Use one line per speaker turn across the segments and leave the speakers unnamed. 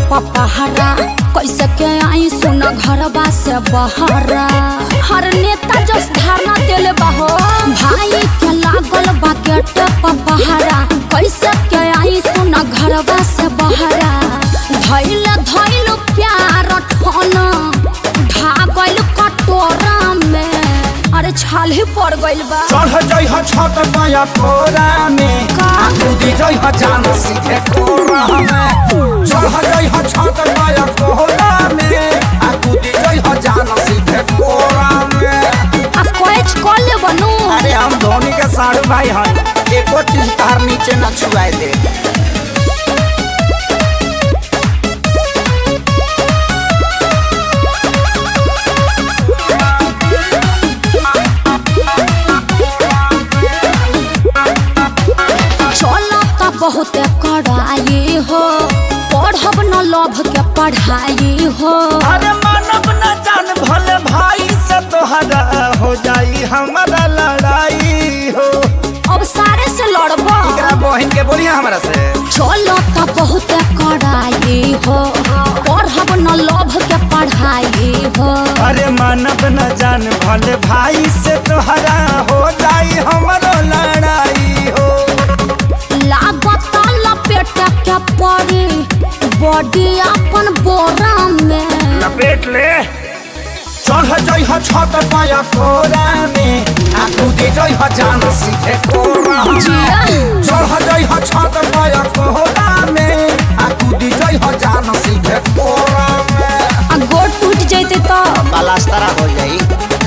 पपहरा कैसे के आई सुन घरबा से बहरा हर नेता जस धारणा देले बाहो भाई के लागल बा गेट पपहरा कैसे के आई सुन घरबा से बहरा धैल धैल प्यार ठन ढागल कटोरा में अरे छाले पड़ गइल बा
चढ़ जाइ ह छत पाया कोरा में
का?
कूदी जाइ ह जान सीधे कोरा में चढ़ जाइ ह छत पाया कोरा में आ कूदी जाइ ह जान सीधे कोरा में
आ कैच कर ले बनू
अरे हम धोनी के साढ़ू भाई हन एको चीज तार नीचे न छुआए दे
चलो त बहुत कड़ाई हो पढ़ब न लभ के पढ़ाई हो
अरे मानव न जान भले भाई से तोहरा हो जाई हमारा लड़ाई हो
अब सारे से लड़ब
एकरा बहन के बोलिए हमरा से
चलो त बहुत कड़ाई हो पढ़ब न लभ के पढ़ाई हो
अरे मानव न जान भले भाई से तोहरा हो जाई हमारो लड़ाई हो
लागत लपेट के पड़ी बॉडी अपन बोरा में
लपेट ले चढ़ जाइ ह छत पाया कोरा में आ कूदी जाइ ह जान सीधे कोरा में
जिया।
चढ़ जाइ ह छत पाया कोरा में आ कूदी जाइ ह जान सीधे कोरा में
आ गोड़ टूट जैते तो
पलास्तरा हो जाई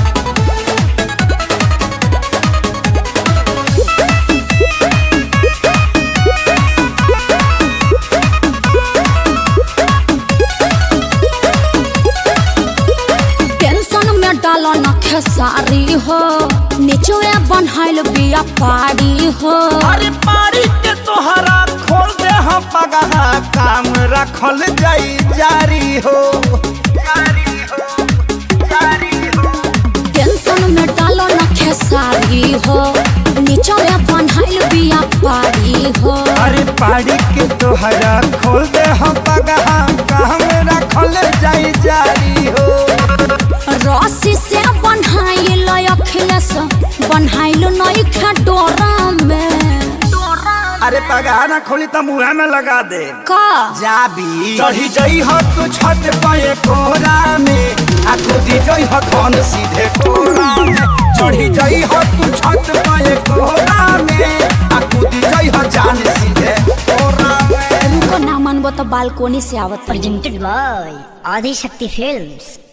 टेंशन में डालो न खेसारी हो निचोए बनहाइल बिया पारी हो
अरे पारी के तोहरा खोल दे हम पगहा काम रखल जाई जारी हो जारी हो जारी हो
टेंशन में डालो न खेसारी हो निचोए बनहाइल बिया पारी हो
अरे पारी के तोहरा खोल दे हम पगहा काम रखल जाई जारी हो
रस्सी से बनहाइल अखिलेश बनहाइल नई खा डोरा में
अरे पगहा ना खोली तो मुँह में लगा दे
का
जाबी चढ़ी जई हो तू छत पे कोरा में आ कूदी जई हो धन सीधे कोरा में चढ़ी जई हो तू छत पे कोरा में आ कूदी जई हो जान सीधे कोरा में
रुको ना मनबो तो बालकोनी से आवत रही।
presented by Adi Shakti Films.